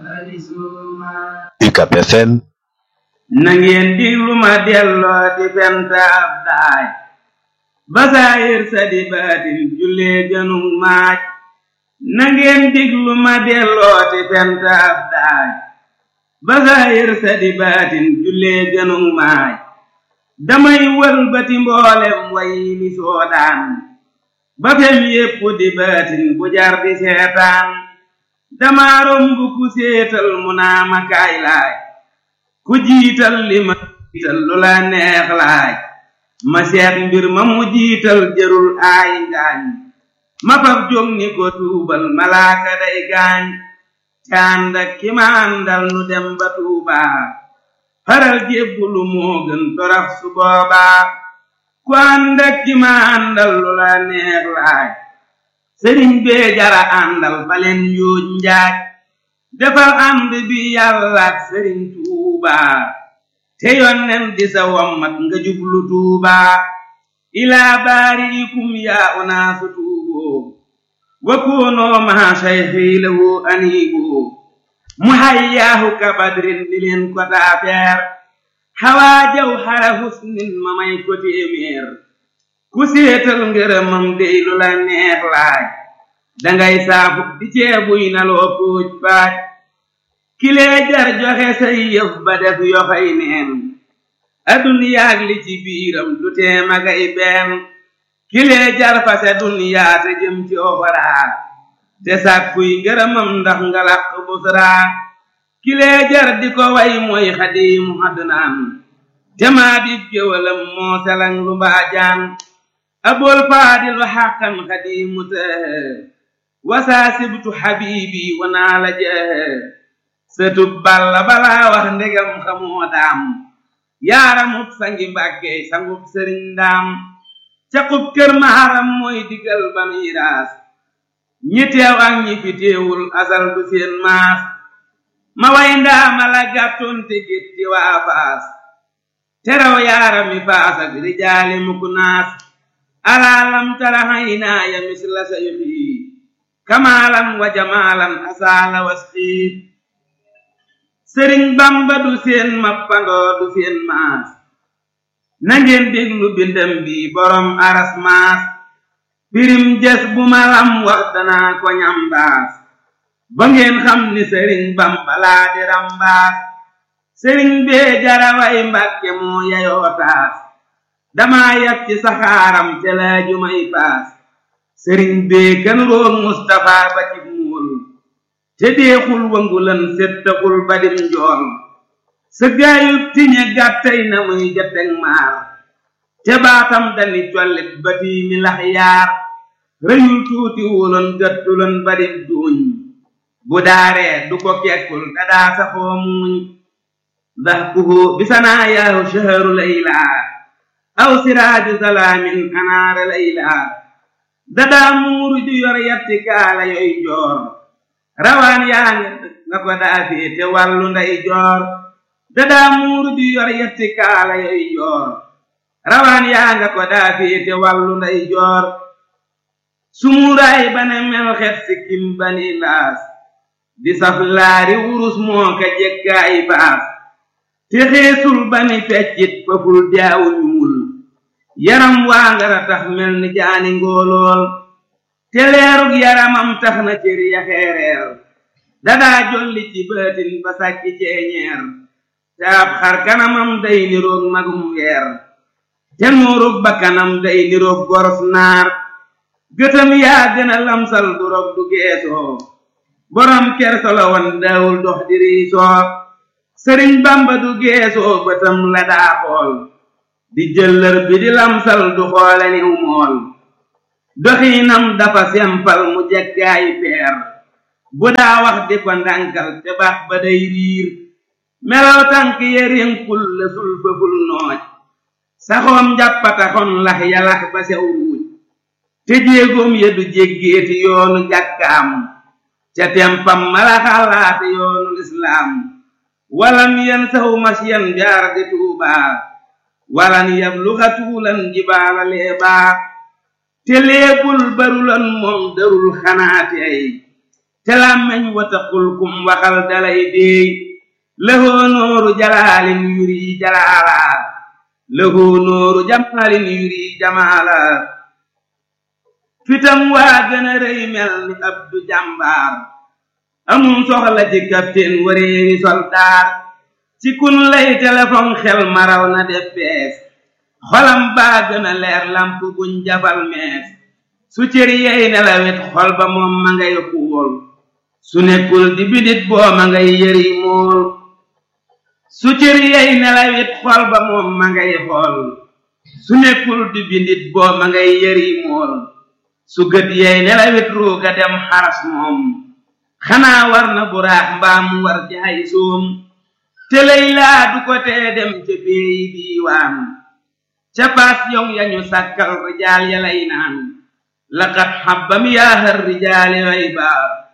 UCAB FM na ngeen diglu ma delloo di fenta ab daay basaayir sa di baatin jullee jënug maaj na ngeen diglu ma delloo di fenta ab daay basaayir sa di baatin jullee jënug maaj damay wëlbati mboolem way li soodaan ba fem yépp di baatin bu jar di seetaan dama romb ku séetal mu naa ma kaay laaj ku jiital li ma jiital lu la neex laaj ma seet mbir ma mu jiital jërul aay ngaañ ma fab jóg ni ko tuubal malaaka day gaañ cànd ak ki ma àndal nu dem ba tuubaa faral jébbulu moo gën torax su boobaa ku ànd ak ki ma àndal lu la neex laaj sëriñ bee jara àndal baleen yuuj njaaj defal ànd bi yàlla ak sëriñ tuubaa te yonnen di sa wommat nga jublu tuubaa ilaa baariikum yaa unaasu tuuboo wa koonoo maa sayxii lahu aniiboo mu hayyaahu ka badrin di leen ko taafeer xawaa jaw xara husnin ma may ko téeméer ku séetal ngërëmam dey lu la neex laaj dangay saafu di ceebuy na loo póoj paaj kilee jar joxe say yëf ba def yoxay neen aduniyaag li ci biiram du tee magay benn kilee jar fase duniyaa te jëm ci oxoraa te sàkkuy ngërëmam ndax nga laq busraa kilee jar di ko way mooy xadiimu adnaan te maa di géwalam moo selang lu mbaajaan abul faadilu xaqan xadiimu tëhë wasaa sibtu xabiibi wanaa la jëhë sëtub balla balaa wax ndegam xamoo daam yaaramub sangi mbàkke sangub sëriñ daam caqub kër maharam mooy digal ba miiraas ñi teew ak ñi fi teewul asal du seen maas ma way ndaama la gàttoon te gétti waa faas teraw yaarami faas ak rijaali muku naas alaalam tara haynaaya misla sayxi kamaalan wa jamaalan asaala wasxiit sëriñ bamba du seen mappandoo du seen maas na ngeen déglu bindam bi borom aras maas pirim jes bu ma lam wax danaa ko ñambaas ba ngeen xam ni sëriñ bamba laa di rambaas sëriñ bee jaraway mbàkke moo yayoo taas dama yab ci saxaaram te laaju may paas sëriñ bee kan roog Mustafa ba ci muul te deexul wangulan settaxul ba dim njool sa gaayub tiñe gàttay na muy jateg maar te baatam dani collit ba tiimi lax yaar rëyul tuuti wuloon gàttuloon ba dim duuñ bu daaree du ko kekkul dadaa saxoo muuñ dahkuhu bisanaa yaahu shaharu laylaa aw siraaju salaamin anaara laylaa dadaa muuru ju yor yatti kaala yoy joor rawaan yaa nga ko daa féete wàllu nday joor dadaa muuru ju yor yatti kaala yoy joor rawaan yaa nga ko daa féete wàllu nday joor sumuuraay bane mel xet sikkim bani laas di saf laari wurus moo ka jekkaay baas te xeesul bani feccit faful jaawu ñuul yaram waa ngara tax mel ni jaani ngóolool te leerug yaramam tax na cër ya xeereer dadaa jolli ci baatin ba sàkki ceeñeer te ab xar kanamam day niroog magum weer te nuurug bakkanam day niroog goros naar gëtam yaa gën a lamsal du rog du geesoo borom kersa la woon daawul dox di riisoo sëriñ bamba du geesoo bëtam la daa xool di jëllër bi di lamsal du xoole niw mool doxiinam dafa sempal mu jekkaayi peer bu daa wax di ko ndànkal te baax ba day riir melaw tànk ya rénkul la sul fëful nooj saxoom njàppataxon lax yalax ba sew ruuj te jéegoom ya du jéggeeti yoonu jàkkaam ca tempam mala xalaate yoonu lislaam walan yan saxu masyan jaar di tuubaa walan yabluxa tuulan jibaala leebaa te leebul barulan moom darul xanaati ay te làmmeñ wataxul kum waxal dalay déey lahoo nooru jalaalin yuri jalaala lahoo nooru jamaalin yuri jamaala fitam waa gën a rëy mel ni abdu jàmbaar amum soxla ci capitaine wareewi soldaar ci kun lay téléphone xel maraw na def bees xolam baa gën a leer lamp buñ jafal mees su cër yey nelawet xol ba moom ma ngay xuul su nekkul di bidit boo ma ngay yëri mool su cër yey nelawet xol ba moom ma ngay xool su nekkul di bidit boo ma ngay yëri mool su gët yey nelawet ruuga dem xaras moom xanaa war na buraax mbaam war jaay soom te lay laa du ko tee dem ca beeyi diiwaan ca paas yow yañu sàkkal rijaal ya lay naan laqad xabbam yaahar rijaali rayba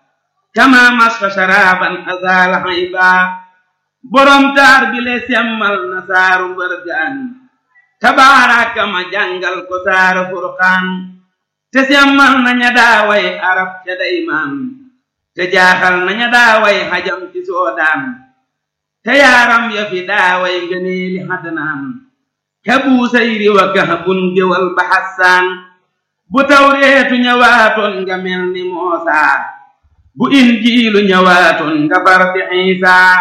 kama masfa sharaban azaala hayba borom taar bi le semmal na saaru mbërgaan tabaaraka ma jàngal ko saaru furqaan te semmal na ña daaway arab ca daymaan te jaaxal na ña daaway xajam ci soodaan te yaaram ya fi daaway ngëneeli xadnaan ka buusayri wa kahbun géwal ba xassaan bu tawreetu ñëwaatoon nga mel ni moosaa bu injiilu ñëwaatoon nga far fi xiisaa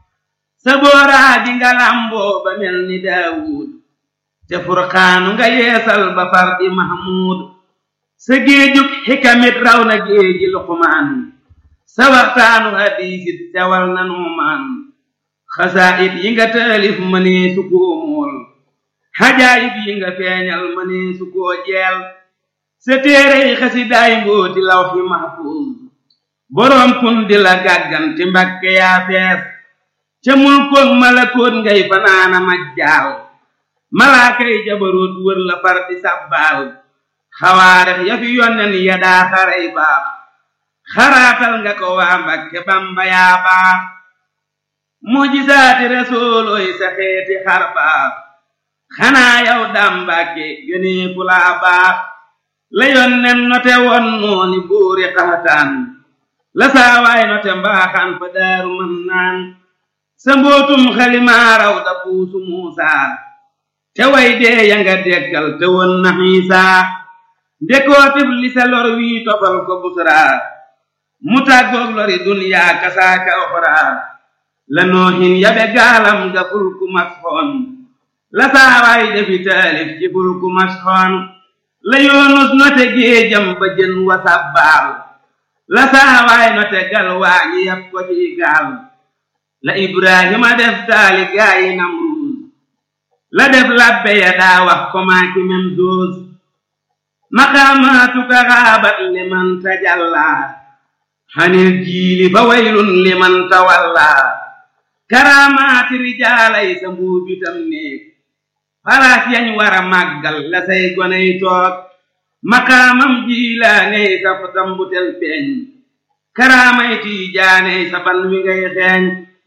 sa booraa gi nga làmboo ba mel ni daawuud te furqaanu nga yeesal ba far di mahmuud sa géejug xikamit raw na géeji luqmaan sa waxtaanu hadiisit tewal na nuumaan xasaayit yi nga taalif mënee su koo mool xajaayib yi nga feeñal mënee su koo jeel sa téerey xasidaay mbooti lawxi mahfuuz boroom kun di la gàgganti mbakke yaa fees ca mulkoog malakoot ngay fanaana majjaal malaakay jabaroot wër la far di sàbbaal xawaarex ya fi yonnen ya daa xaray baax xaraatal nga ko waa mbakke bamba yaa baax mujisaati resoolooy sa xeeti xar baax xanaa yow daam mbàkke gënee fu laa baax la yonnen note won nooni buuri xaxataan la saawaay note mbaaxaan fa daaru mën naan sa mbootum xalimaaraw da puusu muusaa te way dee ya nga dekkal te won na xiisaa ndekootif li sa lor wii tofal ko busraa mu tàggoog lori duniyaa kasaaka oxraa la noohin yabe gaalam ga fulku masxoon la saawaay defi taalif ci fulku masxoon la yoonus note géejam ba jën wa sabbaal la saawaay note gal waañi yab ko ci gaal la ibrahima def taali gaayi namruus la def labbe ya daa wax ko maaki mem doos maqaamaatuka xaabat liman tajallaa xanil jiili fa waylun liman tawallaa karaamaati rijaalay sa mbuubitam néeg faraas yañ war a màggal la say goney toog maqaamam jiilaaney sa tambutel peeñ karaamay tiijaaney sa ban wi ngay xeeñ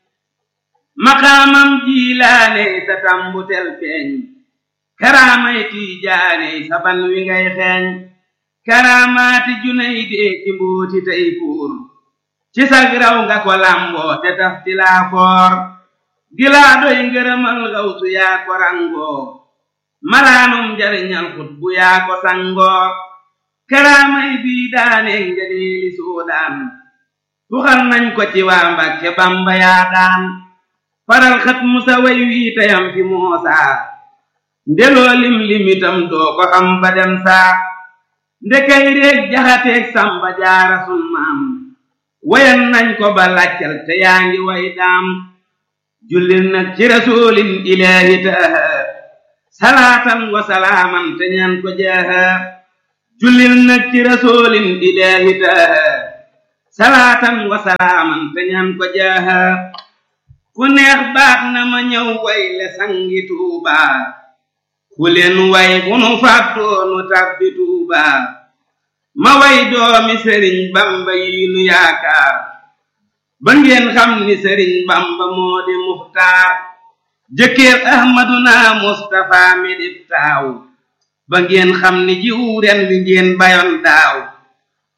maqaamam jiilaaney sa tambutel peeñ karaamay tiijaaney sa ban wi ngay xeeñ karaamaati junay dee ci mbooti tey fuur ci sag raw nga ko lamboo te taf ti laa foor gilaa doy ngërëmal gawsu yaa ko rangoo malaanum njariñal xut bu yaa ko sangoo karaamay bii daane ngëneeli soodaan tuxal nañ ko ci waa Mbàkke Bamba yaa daan faral xat musa way wii tayam fi moosaa ndeloo lim limitam doo ko xam ba dem saa ndekay réeg jaxateeg samba jaara sun maam wayan nañ ko ba laccal te yaa ngi way daam jullil nag ci rasulin ilaahi taaha salaatan wa salaaman te ñaan ko jaaha jullil nag ci rasulin ilaahi taaha salaatan wa salaaman te ñaan ko jaaha ku neex baax na ma ñëw way le sangi tuubaa ku leen way bu nu fàttoonu tàbbi tuubaa ma way doomi sëriñ bamba yi nu yaakaar ba ngeen xam ni sëriñ bamba moo di muxtaar jëkkër ahmaduna mustafa mi dib taaw ba ngeen xam ni jiw ren wi ngeen bayoon daaw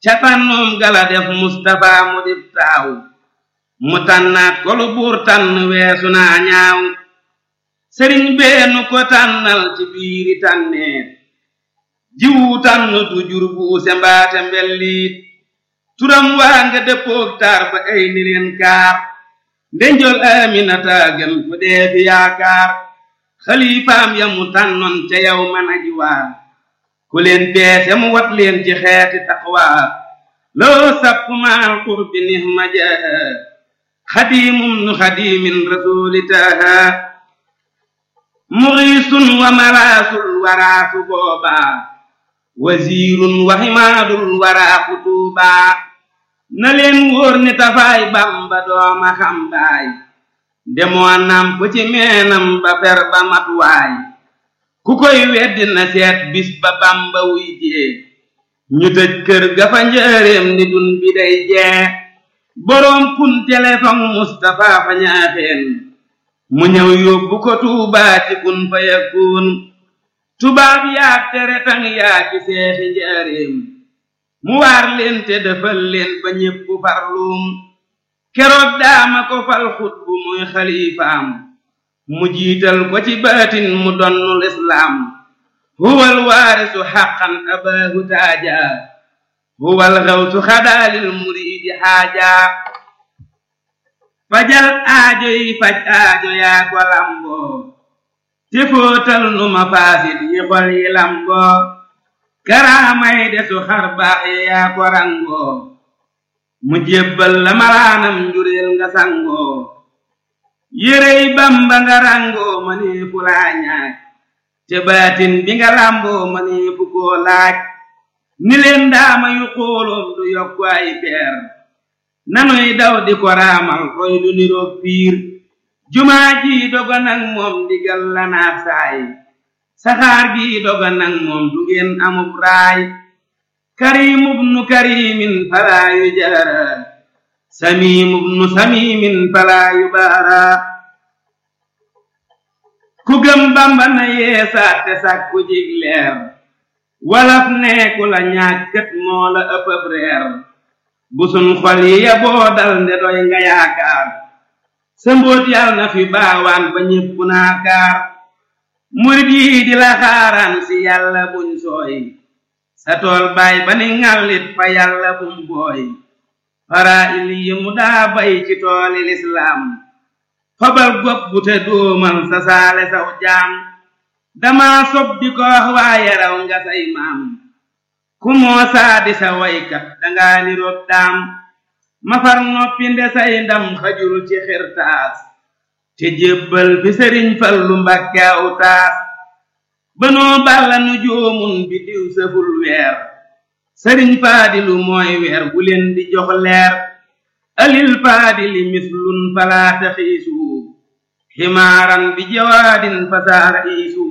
ca tànnoom gala def Mustapha mu dib taaw mu tànnaat ko lu buur tànn weesu naa ñaaw sëriñ beenu ko tànnal ci biiri tànneet jiwu tànn du jur buuse mbaate mbelliit turam waa nga dëppoog taar ba ay ni leen kaar ndenjol aminata gën fu dee fi yaakaar xalifaam ya mu tànnoon ca yow man aji waar ku leen peese mu wat leen ci xeeti taqwa loo sapp maal qurbi nihma jaha xadimum nu xadimin rasulitaha muxiisun wa malaasul waraasu boobaa wasiirun wa ximaadul waraa kutuubaa na leen wóor ni tafaay bamba dooma xambaay demoo namp ci meenam ba fer ba matuwaay ku koy weddi na seet bis ba bamba wuy jee ñu tëj kër ga fa njëreem ni dun bi day jee boroom kun téléphone Mustapha fa ñaaxeen mu ñëw yóbbu ko tuubaa ci kun fa yakun tubaab yaa tere tang yaa ci seexi njëreem mu waar leen te defal leen ba ñépp farluum keroog daama ko fal xut bu muy xalifaam mu jiital ko ci baatin mu donnul islaam huwal waarisu xaqan abaahu taaja huwal xawsu xadaalil muriidi xaaja fajal aajo yi faj aajo yaa ko lamboo te fóotal nu ma faasit yi xol yi lamboo karaamay desu xar baax yi yaa ko rangoo mu jébbal la malaanam njureel nga sangoo yérey bamba nga rangoo ma nee fu laa ñaaj te baatin bi nga lamboo ma nee fu koo laaj ni leen daama yu xooloom du yokku ay peer nanuy daw di ko raamal roy du niroog piir jumaa ji doga nag moom digal la naat saay saxaar gi doga nag moom du ngeen amub raay karimub nu karimin falaa yu jaara samimub nu samimin falaa yu baara ku gëm bamba na yeesaat te sàkku jig leer walaf neeku la ñàkkat moo la ëppëb reer bu sun xol yi ya boo dal nde doy nga yaakaar sa mbóot yal na fi baawaan ba ñépp naakaar murit yi di la xaaraan si yàlla buñ sooy sa tool baay ba ni ŋàllit fa yàlla bum booy fara il yi mu daa bay ci tooli lislaam fabal gopp bu te dóomal sa saale saw jaam dama sob di ko wax waaye raw nga say maam ku moo saa di sa waykat danga ni rob daam mafar noppi nde say ndam xajul ci xirtaas te jébbal fi sëriñ fallu mbàkke aw taas banoo balla nu joomun bi diw sëful weer sëriñ faadilu mooy weer bu leen di jox leer alil faadili mislun falaa taxiisu ximaaran bi jawaadin fasaara iisu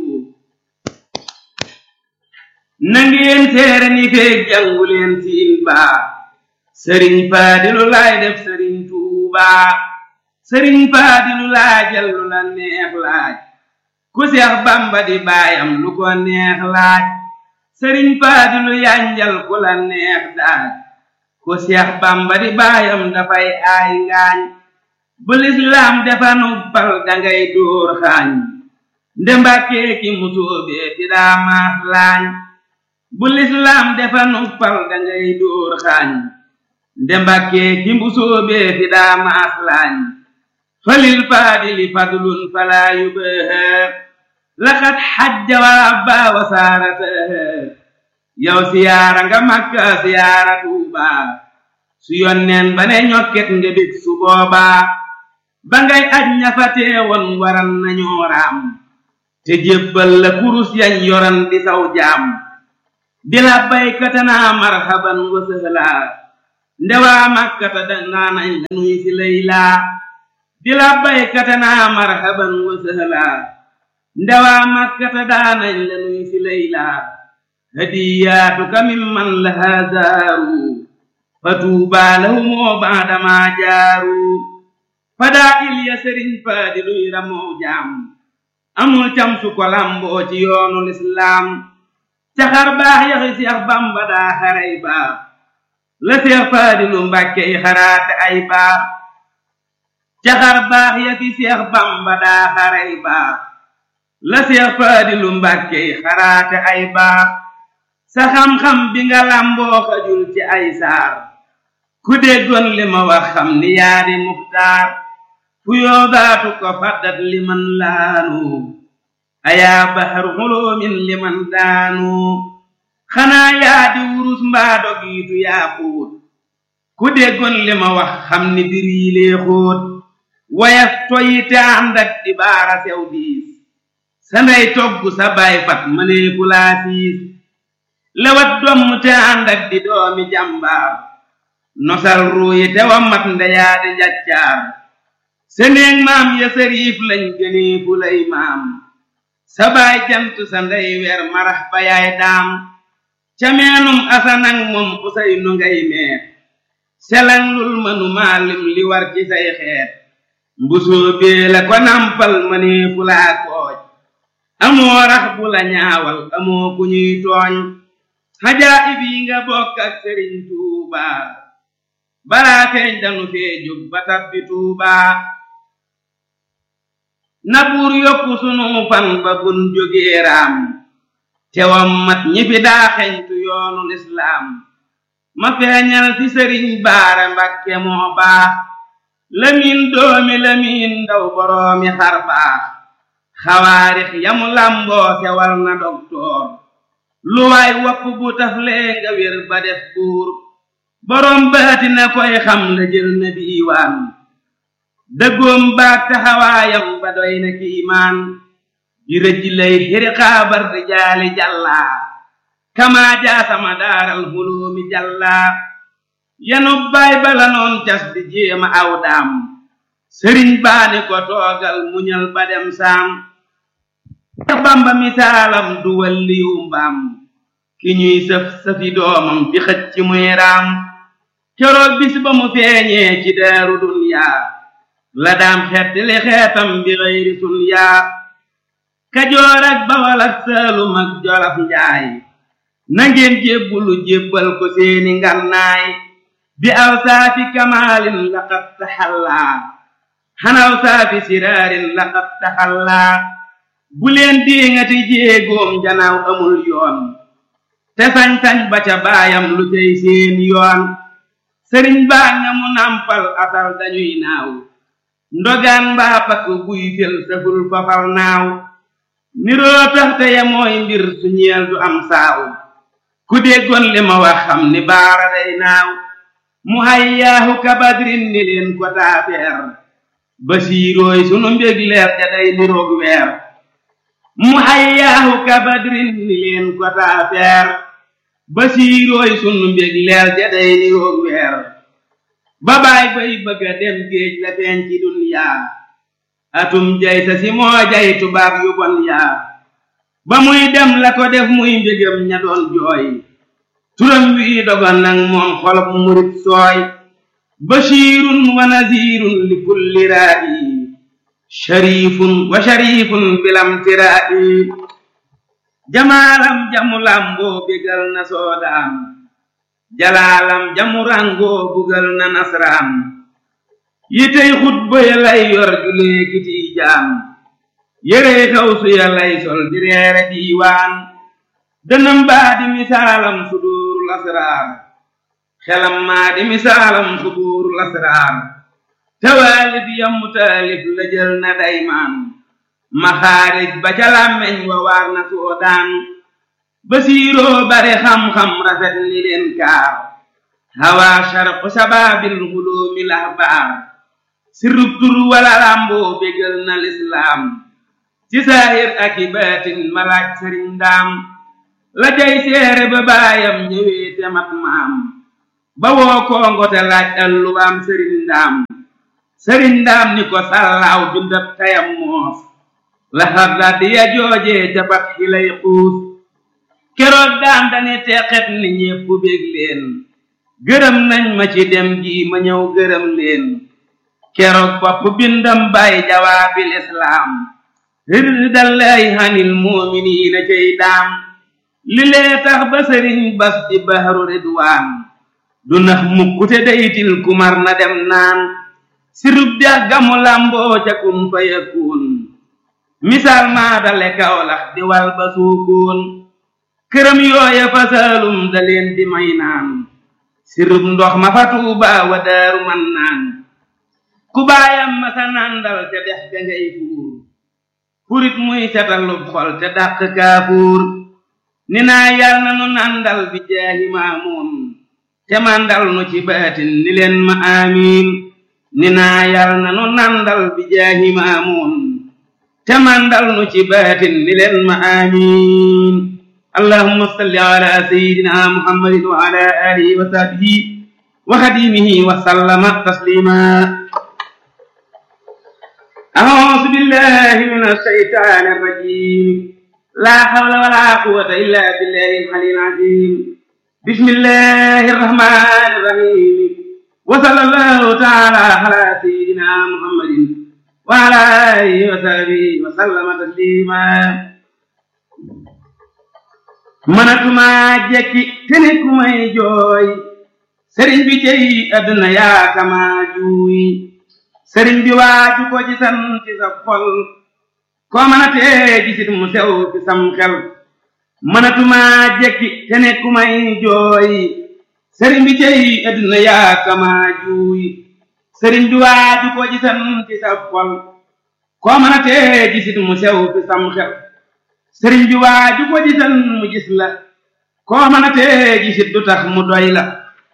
nangeen seere ni feeg jàngu leen siin baa sëriñ faadilu laay def sëriñ tuubaa sëriñ faadilu laajal lu la neex laaj ku seex bamba di baayam lu ko neex laaj sëriñ faadilu yanjal ku la neex daaj ku seex bamba di baayam dafay aay ngaañ bu lislaam defa nubbal dangay dóor xaañ nde mbàkkee ki musóobee fi daa maas laañ bu lislaam defa nubbal dangay dóor xaañ nde mbàkkee ki musóobee fi daa maas laañ falil faadili fadlun falaa yubaha laqad xajja wa abba wa saarataha yow siyaara nga makka siyaara tuuba su yonneen ba ne ñokket nga bég su boobaa ba ngay aj ña fa teewoon waran nañoo raam te jébbal la kurus yañ yoran di saw jaam di la baykata naa marhaban wa sëhlaa ndewaa makkata danaa nañ la nuy si laylaa di la baykata naa marhaban wa sëhlaa ndewaa makkata daanañ la nuy si laylaa hadiyaatuka mimman lahaa zaaru fa tuubaa lahumoo baadamaa jaaru fadaa ilya sëriñ faadiluy ramoo jaam amul cam su ko lamboo ci yoonu lislaam caxar baax yaxi seex bamba daa xaray baax la seex faadilu mbàkke yi xaraate ay baax caxar baax ya fi seex bamba daa xaray baax la seex faadilu mbàkke yi xaraate ay baax sa xam-xam bi nga làmboo xajul ci ay saar ku déggoon li ma wax xam ni yaa di muxtaar fu yoobaatu ko faddat li man laanu ayaa baxaru xuloomin li man daanu xanaa yaa di wurus mbaa dogiitu yaa xuut ku déggoon li ma wax xam ni bir yi lee xóot wayaf toyi te ànd ak di baara sew diis sa ndey togg sa baay fat mënee fu laa siis lewat domm te ànd ak di doomi jàmbaar nosal ruuyi te wa mat ndeyaa di njaccaar seneeg maam ya sariif lañ gënee fu lay maam sa baay jant sa ndey weer marax ba yaay daam ca meenum asanang moom usay nu ngay meer selang lul mënu maalim li war ci say xeet mbusoo bee la ko nampal mënee fu laa kooj amoo rax bu la ñaawal amoo ku ñuy tooñ xajaayib yi nga bokk ak sëriñ tuuba balaa feeñ danu fee jóg ba tabbi tuuba na buur yokku sunu fan ba bun jógee raam tewam mat ñi fi daa xeñtu yoonu lislaam ma feeñal fi sëriñ baara mbakke moo baax lamiin doomi lamiin ndaw boroomi xar baax xawaarix yamu lamboo sewal na doktoor lu waay wopp bu taflee nga wér ba def buur boroom baati na koy xam la jël na diiwaan dëggoom baag taxawaayam ba doy na kiimaan di rëj lay xiri xaabar di jaali jàllaa kamaa jaasama daaral huloomi jàllaa yanu baay bala noon cas di jéema aw daam sëriñ baani ko toogal muñal ba dem saam te bamba misaalam du walliyu mbaam ki ñuy sëf sëfi doomam di xëcc ci muy raam keroog bis ba mu feeñee ci daaru dunyaa la daam xeet li xeetam bi xëyri sun yaa kajoor ak bawal ak saalum ak jolof njaay nangeen jébbulu jébbal ko seeni ngannaay bi aw saafi kamaalin laqad taxallaa xanaw saafi siraarin laqad taxallaa bu leen diŋati jéegoom janaaw amul yoon te sañ-sañ ba ca baayam lu tey seen yoon sëriñ baa nga mu nampal asal dañuy naaw ndogaan mbaa pakk buy fel saful fafal naaw niroo taxte ya mooy mbir su ñeel du am saaw ku déggoon li ma wax xam ni baara day naaw mu hayyaahu kabadrin ni leen ko taafeer basiirooy sunu mbég leer ja day niroog weer mu hayyaahu kabadrin ni leen ko taafeer basiirooy sunu mbég leer ja day niroog weer ba baay bay bëgga dem géej la feeñ ci dunyaa atum jay sa si moo jay tubaab yu bon yaa ba muy dem la ko def muy mbégam ña doon jooy turam wi dogon nag moom xolob murit sooy bashirun wa nazirun li kulli raa'i sharifun wa sharifun bilam tiraa'i jamaalam jamu lamboo bégal na soodaan jalaalam jamu rangoo bugal na nasraan yitey xutba ya lay yor julee kiti jaam yérey xawsu ya lay sol di reere diiwaan dënam baa di misaalam suduurul asraar xelam maa di misaalam suduurul asraar tawaalif yammu taalif la jël na daymaan maxaarij ba ca làmmeñ wa waar na soodaan basiiroo bare xam-xam rafet ni leen kaar hawaa sharqu sabaabil huloomi lahbaar sirrub tur wala làmboo bégal na lislaam ci saahir ak i baatin malaaj sëriñ ndaam la jay seere ba baayam ñëwee te mat maam ba woo koongo te laaj alluwaam sëriñ ndaam sëriñ ndaam ni ko sàllaaw bindab tayam moos la xarda di ya joojee ca bat xilay xuus keroog daan dani teqet ni ñépp bég leen gërëm nañ ma ci dem gi ma ñëw gërëm leen keroog bopp bindam bay jawaabil islaam rirdallaahi hanil muuminiina cey daam li lee tax ba sëriñ bas di bahru ridwaan du nax mukkute daytil kumar na dem naan sirub dex gamu lamboo ca kun fa yakun misaal maa dale kawlax di wal ba suukoon këram yooya fa saalum da leen di may naan sirub ndox ma fa tuuba wa daaru man naan ku baayam ma sa nandal te dex ga ngay fuur furit muy setalub xol te dàq kaafuur ni naa yal na nu nandal bi jaahi maamuun te mandal nu ci baatin ni leen ma amiin ni naa yal na nu nandal bi jaahi maamuun te mandal nu ci baatin ni leen ma amiin allahumma salli ala sayyidina muhammadin wa ala alihi wa sahbihi wa xadimihi wa sallama taslima أعوذ بالله من الشيطان الرجيم لا حول ولا قوة إلا بالله العلي العظيم بسم الله الرحمن الرحيم وصلى الله تعالى على سيدنا محمد وعلى آله وصحبه وسلم تسليما mënatuma jekki te ne ku may jooy sëriñ bi jëy àdduna yaa kama juuy sëriñ bi waaju ko ci san ci sa xol koo mën a tee gisit mu sew ci sam xel mënatuma jekki te ne ku may jooy sëriñ bi cey adduna yaa kama juuy sëriñ bi waaju ko ci san ci sa xol koo mën a tee gisit mu sew ci sam xel sëriñ bi waaju ko ci san mu gis la koo mën a tee gisit du tax mu doy la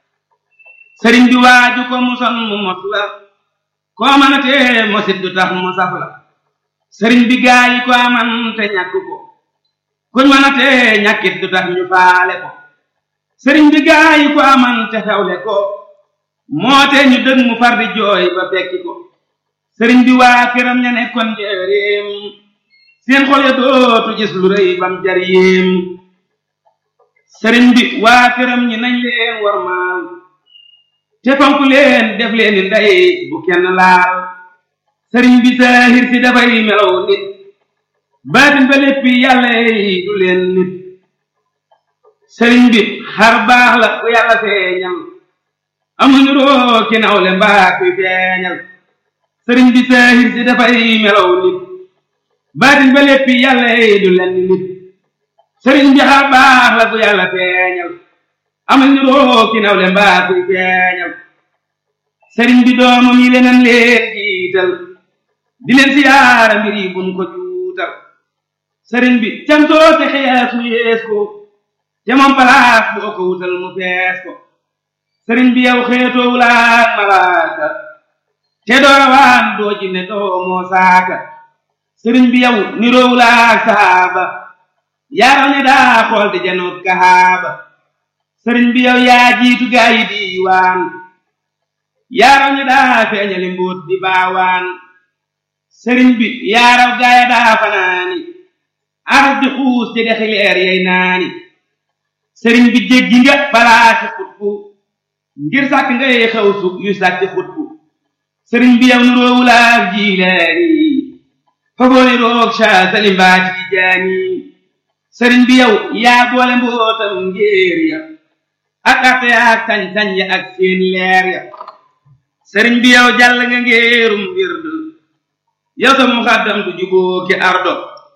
sëriñ bi waaju ko mu son mu mos la koo mën a tee mosit du tax mu saf la sëriñ bi gaa yi ko aman te ñàkk ko kuñ mën a tee ñàkkit du tax ñu faale ko sëriñ bi gaa yi ko aman te xewle ko moo te ñu dëg mu far di jooy ba fekki ko sëriñ bi waa këram ña nekkoon njëreem seen xol ya dootu gis lu rëy bam jar yéem sëriñ bi waa këram ñi nañ leen warmaal te fonk leen def leen ni ndey bu kenn laal sëriñ bi saahir si dafay melaw nit baatin ba léppi yàlla yi du leen nit sëriñ bi xar baax la ku yàlla feeñal amuñu roo ki nawle mbaa kuy feeñal sëriñ bi saahir si dafay melaw nit baatin ba léppi yàlla yi du leen nit sëriñ bi xar baax la ku yàlla feeñal amal ni roo ki nawle mbaa kuy feeñal sëriñ bi doomam yi leneen leen jiital di leen siyaara mbir yi buñ ko juutal sëriñ bi cantoo te xees mu yees ko te moom palaas boo ko wutal mu fees ko sëriñ bi yow xeetoo wulaak malaaka te doowaan doo jinne doo moo saaka sëriñ bi yow niroo wulaak saaba yaaral ne daa xool di janoot kahaaba sëriñ bi yow yaa jiitu gaa yi diiwaan yaaraw ñu daa feeñali mbóot di baawaan sëriñ bi yaaraw gaaya daa fanaani aras di xuus di dexi leer yey naani sëriñ bi jéggi nga balaasi xutbu ngir sàkk ngay xew sug yu sàkki xutbu sëriñ bi yow nuroowulaak jiilaani fagooni roog ca salimbaati di jaani sëriñ bi yow yaa boole mbootam ngéer ya ak arte ak sañ-sañ ya ak seen leer ya sëriñ bi yow jàll nga ngéerum wird yow sa muxaddam du juboo ki ardo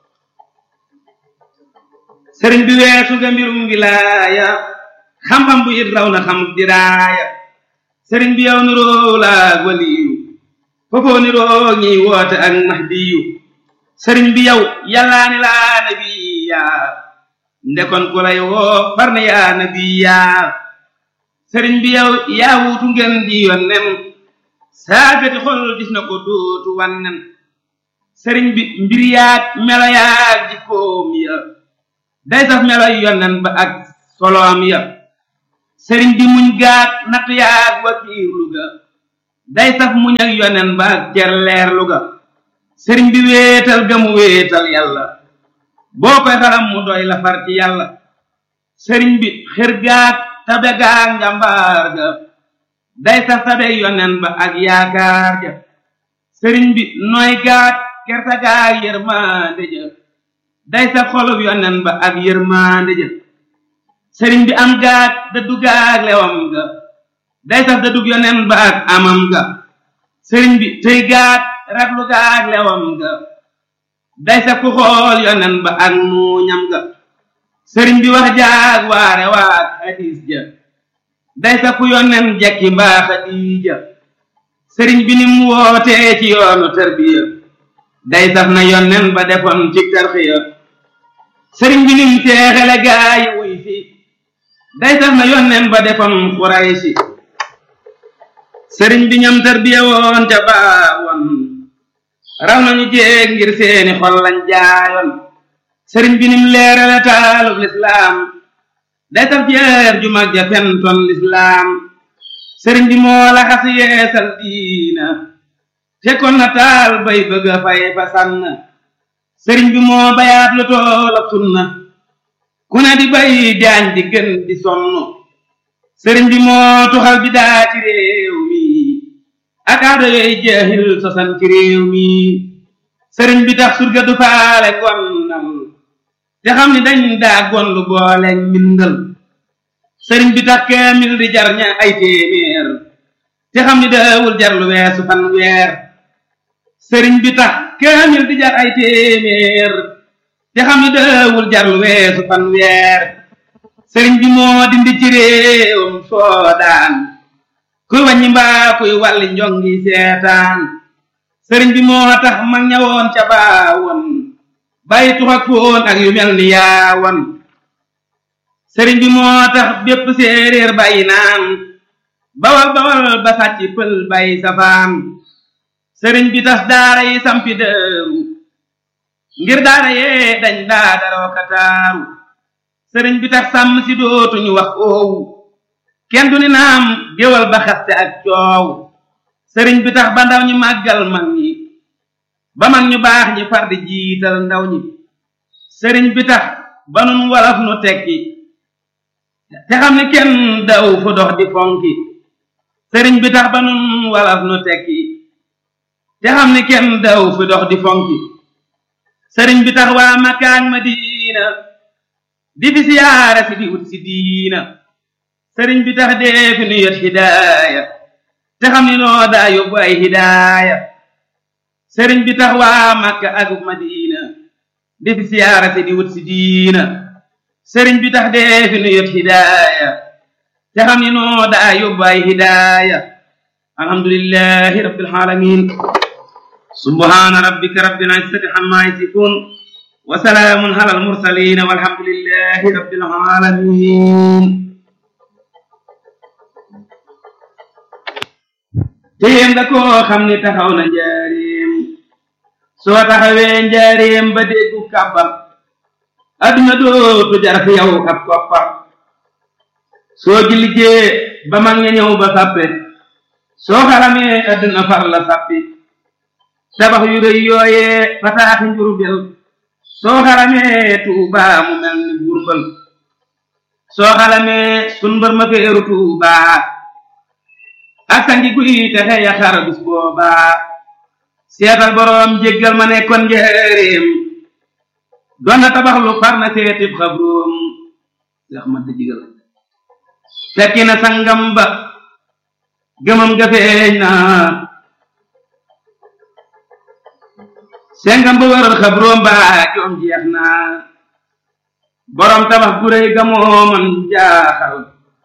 sëriñ bi weesu nga mbirum wilaaya xam-xam bu it raw na xam diraaya sëriñ bi yow niroo laag waliyu foofoo niroo ñiy woote ak mahdiyu sëriñ bi yow yàllaa ni laa nabiya ndekon ku lay woo far na yaa nabiya sëriñ bi yow yaa wuutu ngeen di yonnen saafeti xol gis na ko dootu wannen sëriñ bi mbir yaag melo yaag jikkoom ya day saf melo yonnen ba ak soloom ya sëriñ bi muñ gaat natt yaag wakiirlu ga day saf muñ ak yonnen ba ak cerleerlu ga sëriñ bi wéetal ga mu wéetal yàlla boo koy xalam mu doy la far ci yàlla sëriñ bi xër gaat tabe gaag njàmbaar ga day saf tabe yonnen ba ak yaakaar ja sëriñ bi nooy gaat kerta gaag yërmande ja day saf xolub yonnen ba ak yërmande ja sëriñ bi am gaat dëddu gaag lewam ga day saf da dug yonen ba ak amam ga sëriñ bi tëy gaat raglu gaag lewam ga day saf ku xool yonen ba ak muuñam ga sëriñ bi wax jaag waare waag hadis ja day saf ku yonen jekki mbaa xadiija sëriñ bi nim wootee ci yoonu tarbiya day saf na yonen ba defoon ci tarxiya sëriñ bi nim teexele gaayi wuy fi day saf na yonen ba defoon xuraysi sëriñ bi ñam tarbiya woon ca baawoon raw nañu jéeg ngir seeni xol lañ jaayoon sëriñ bi nim leerale taalub lislaam day saf jeer ju mag ja fentoon lislaam sëriñ bi moo la xas yeesal diina fekkoon na taal bay bëgg a fay fa sànn sëriñ bi moo bayaat lu tool ak sunna ku ne di bay jaañ di gën di sonn sëriñ bi moo tuxal bi daa ci réew mi ak aada yooyu jeexil sosan ci réew mi sëriñ bi tax surga du faale gonnal te xam ni dañ daa gonlu boole mbindal sëriñ bi tax kaamil di jar ña ay téeméer te xam ni daawul jar lu weesu fan weer sëriñ bi tax kaamil di jar ay téeméer te xam ni daawul jar lu weesu fan weer sëriñ bi moo dindi ci réewam soodaan kuy wàññi mbaa kuy wàlli njongi seetaan sëriñ bi moo tax mag ñawoon ca baawoon bàyyi tux ak foon ak yu mel ni yaawoon sëriñ bi moo tax bépp séeréer bàyyi naan bawal bawal ba sàcc pël bàyyi safaan sëriñ bi tas daara yi sampi dëru ngir daara yee dañ daa daroo kataaru sëriñ bi tax sàmm si dootuñu wax oowu kenn du ni naam géwal ba xaste ak coow sëriñ bi tax ba ndaw ñi màggal mag ñi ba mag ñu baax ñi far di jiital ndaw ñi sëriñ bi tax ba nun walaf nu tekki te xam ne kenn daw fu dox di fonki sëriñ bi tax ba nun walaf nu tekki te xam ne kenn daw fu dox di fonki sëriñ bi tax waa Makka ak Madina di fi siyaara si di wut si diina sëriñ bi tax dee fi nu yot hidaaya te xam ni noo daa yóbbu ay hidaaya sëriñ bi tax waa Makka ak Madina di fi siyaara si di wut si diina sëriñ bi tax dee fi nu yot hidaaya te xam ni noo daa yóbbu ay hidaaya alhamdulillahi rabbil alamin subhana rabbika rabbil izzati amma yasifun wa salaamun ala al mursalin walhamdulillahi rabbil alamin téem nga koo xam ni taxaw na njaareem soo taxawee njaareem ba déggu kàbbal adduna dootu jar fi yow ab koppar soo ji liggéey ba mag ña ñëw ba sàppe soo xaramee adduna far la sàppi tabax yu rëy yooyee fataaxi njurbel soo xaramee tuubaa mu mel ni burbal soo xaramee sun mbër ma feeru tuubaa ak sangi guy texe ya xar bis boobaa seetal boroom jéggal ma nekkoon njëreem doon na tabax lu far na seetib xabroom seex ma jigal fekki na sangam ba gëmam ga feeñ na sengam ba wëral xabroom ba joom jeex na boroom tabax gu réy ga moo man jaaxal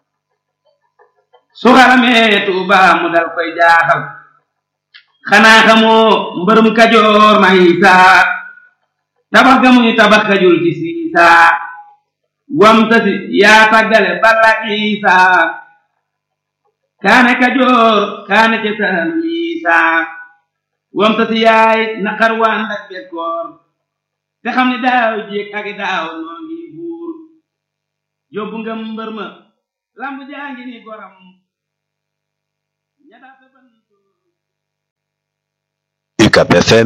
su xaramee tuuba mu dal koy jaaxal xanaa xamoo mbërum kajoor may saa tabax ga muy tabax kajul ci siisaa wam tasi yaa tàggale balla isaa kaane kajoor kaane ca saalum isaa wam tasi yaay naqar waa ndak bekkoor te xam ne daaw jéeg ak daaw noo ngi buur yóbbu nga mbër ma lamb jaa ngi ni goram UCAP FM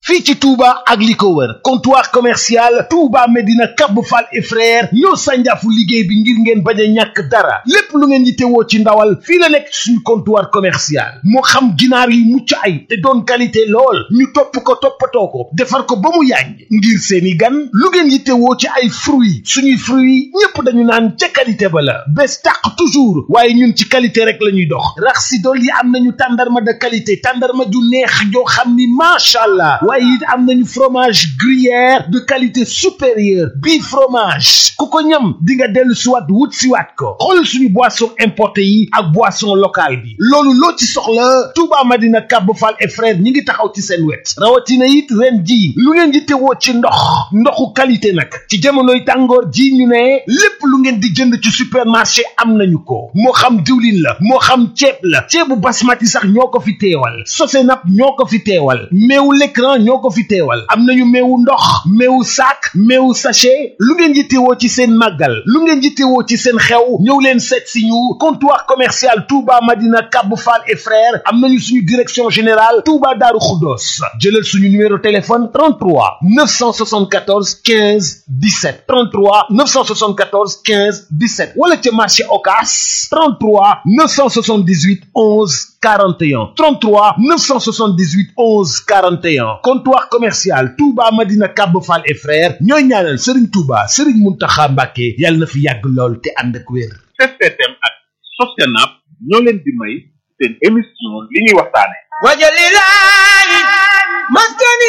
fii ci Touba ak li ko wër comptoir commercial Touba Medina Cap Fall et frère ñoo sànjaafu liggéey bi ngir ngeen bañ a ñàkk dara lépp lu ngeen yittewoo ci ndawal fii la nekk suñu comptoir commercial moo xam ginaar yi mucc ay te doon qualité lool ñu topp ko toppatoo ko defar ko ba mu yàññ ngir seeni gan lu ngeen yittewoo ci ay fruits suñuy fruits ñépp dañu naan ca qualité ba la bés tàq toujours waaye ñun ci qualité rek la ñuy dox rax si dool yi am nañu tàndarma de qualité tàndarma ju neex joo xam ni macha allah waaye it am nañu fromage gruyère de qualité supérieure bii fromage ku ko ñam di nga dellu siwaat wut siwaat ko xool suñu boisson importé yi ak boisson locale bi loolu loo ci soxla Touba Madina Kab Fall et frère ñi ngi taxaw ci seen wet rawatina it ren ji lu ngeen di tewoo ci ndox ndoxu qualité nag ci jamonoy tàngoor ji ñu ne lépp lu ngeen di jënd ci supermarché am nañu ko moo xam diwlin la moo xam ceeb la ceebu basmati sax ñoo ko fi teewal Sosenap ñoo ko fi teewal meewu l'écran ñoo ko fi teewal am nañu meewu ndox meewu sac meewu sachet lu ngeen yittewoo ci seen màggal lu ngeen yittewoo ci seen xew ñëw leen seet si ñu comptoir commercial Touba Madina Kab Fall et frères am nañu suñu direction générale Touba Darou Khoudoss jëlal suñu numéro téléphone 33 974 15 17 33 974 15 17 wala ca marché Ocass 33 978 11 41 33 978 11 41 comptoir commercial Touba Madina Kab Fall et frères ñooy ñaanal Serigne Touba Serigne Mountakha Mbacké yàlla na fi yàgg lool te ànd ak wér. STM ak Sosenap ñoo leen di may seen émission li ñuy waxtaane wajalilahi maskani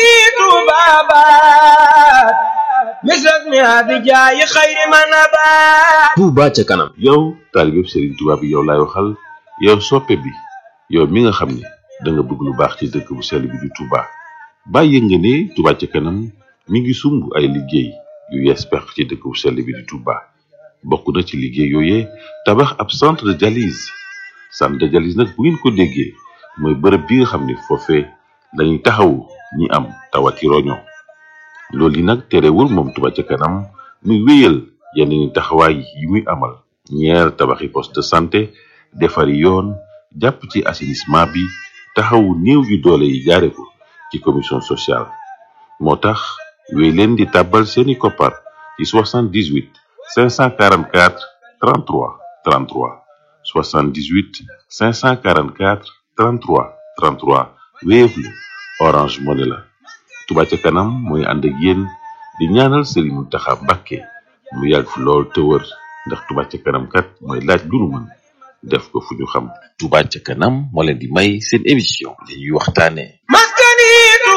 tubabat misras mi abijaayi xayri manabat Touba ca kanam yow taalibeb Serigne Touba bi yow laay waxal yow soppe bi yow mi nga xam ne da nga bëgg lu baax ci dëkk bu sell bi di Touba bàyyi nga ne Touba ca kanam mi ngi sumb ay liggéey yu yees peq ci dëkk bu sell bi di Touba bokk na ci liggéey yooyee tabax ab centre de dialyse centre de dialyse nag bu ngeen ko déggee mooy bërëb bi nga xam ne foofee lañuy taxawu ñi am tawati roño loolu yi nag terewul moom Touba ca kanam muy wéyal yeneen taxawaay yi muy amal ñeer tabaxi poste de santé defari yoon jàpp ci assainissement bi taxawu néew yu doole yi jaare ko ci commission sociale moo tax wéy leen di tàbbal seeni koppar ci 78 544 33 33 78 544 33 33 Wave la Orange Money la Touba ca kanam mooy ànd ak yéen di ñaanal Serigne Mountakha Mbacké mu yàgg fi lool te wër ndax Touba ca kanam kat mooy laaj lu nu mën def ko fu ñu xam Touba ca kanam moo leen di may seen émission li ñuy waxtaane maskani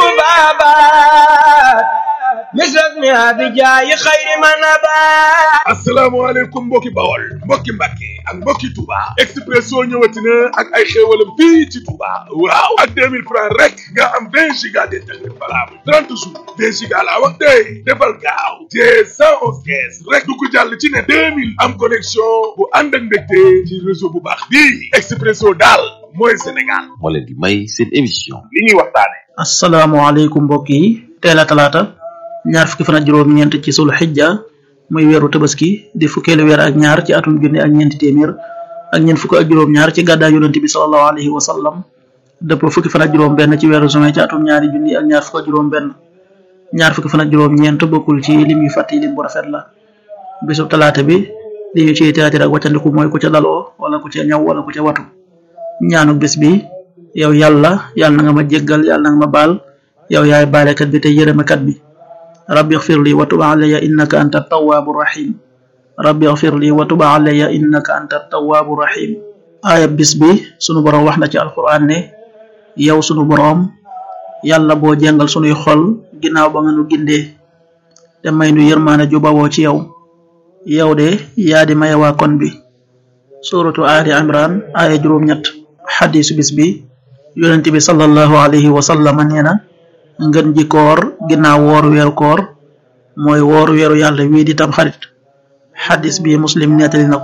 tubabat misras mi abijaayi xayri manabat asalaamaaleykum mbokki bawol mbokki mbàkke ak mbokki Touba Expresso ñëwati na ak ay xéewalam fii ci Touba waaw ak 2000 francs rek nga am 20 giga d'internet valable 30 jours 20 giga laa wax tey defal gaaw te 111 kees rek du ko jàll ci ne 2000 am connexion bu ànd ak mbégte ci réseau bu baax bii Expresso daal mooy Sénégal moo leen di may seen émission li ñuy waxtaane asalaamaaleykum mbokk yi teel a talaata ñaar fukki fan ak juróom-ñeent ci sul xijja muy weeru tabaski di fukkeelu weer ak ñaar ci atum junne ak ñeenti téeméer ak ñeent fukk ak juróom-ñaar ci gàddaay yonent bi sallallahu alayhi wa sallam dëpp fukki fan ak juróom-benn ci weeru juin ci atum ñaari junni ak ñaar fukk ak juróom-benn ñaar fukki fan ak juróom-ñeent bokkul ci lim yu fàtte lim bu rafet la bisub talaata bi li ñu ciy théâtre ak wàccandiku mooy ku ca daloo wala ku ca ñaw wala ku ca watu ñaanu bis bi yow yàlla yàlla na nga ma jéggal yàlla na nga ma baal yow yaay baalekat bi te yërëmekat bi rabbi xfir li wa tub alayya innaka anta tawaabu rahim rabbi xfir li wa tub alayya innaka anta tawaabu rahim aaya bis bi sunu boroom wax na ci alquran ne yow sunu boroom yàlla boo jàngal sunuy xol ginnaaw ba nga nu gindee te may nu yërmaane ju bawoo ci yow yow de yaa di maye waa kon bi suratu ali imran aaya juróom-ñett xadisu bis bi yonent bi sallallahu alayhi wa sallam nee na ngën ji koor ginnaaw woor weeru koor mooy woor weeru yàlla wii di tam xarit xadis bi muslim nettali na ko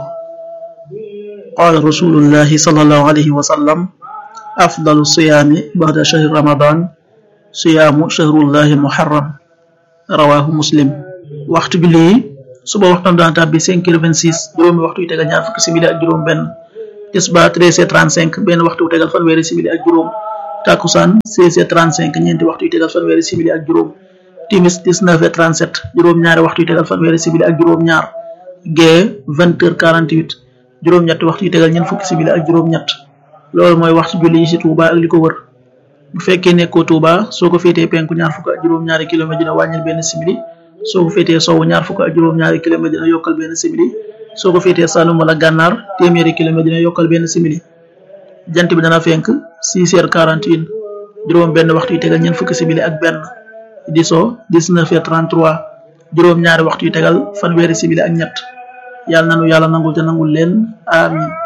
qaala rasulullahi sallallahu alayhi wa sallam afdalu siyaami ba'da shahri ramadan siyaamu shahrullahi muharram rawahu muslim waxtu julli yi suba waxtam daan tàbbi cinq heures vingt six juróomi waxtu yu tegal ñaar fukki simili ak juróom benn tisbaar treize heures trente cinq benn waxtu wu tegal fanweeri simili ak juróom takusaan 16h35 ñeenti waxtu yu tegal fanweeri simili ak juróom timis 19h37 juróom-ñaari waxtu yu tegal fanweeri simili ak juróom-ñaar gee 20h48 juróom-ñetti waxtu yu tegal ñeent fukki simili ak juróom-ñett loolu mooy waxtu julli yi ci Touba ak li ko wër bu fekkee nekkoo Touba soo ko féetee penku ñaar fukk ak juróom-ñaari kilomètre dina wàññil benn simili soo ko féetee sowwu ñaar fukk ak juróom-ñaari kilomètre dina yokkal benn simili soo ko féetee Saloum wala Gànnaar téeméeri kilomètre dina yokkal benn simili jant bi dana fenk 6h41 juróom benn waxtu yu tegal ñeent fukki simili ak benn di so 19h33 juróom ñaari waxtu yu tegal fanweeri simili ak ñett yàlla nanu yàlla nangul te nangul leen amin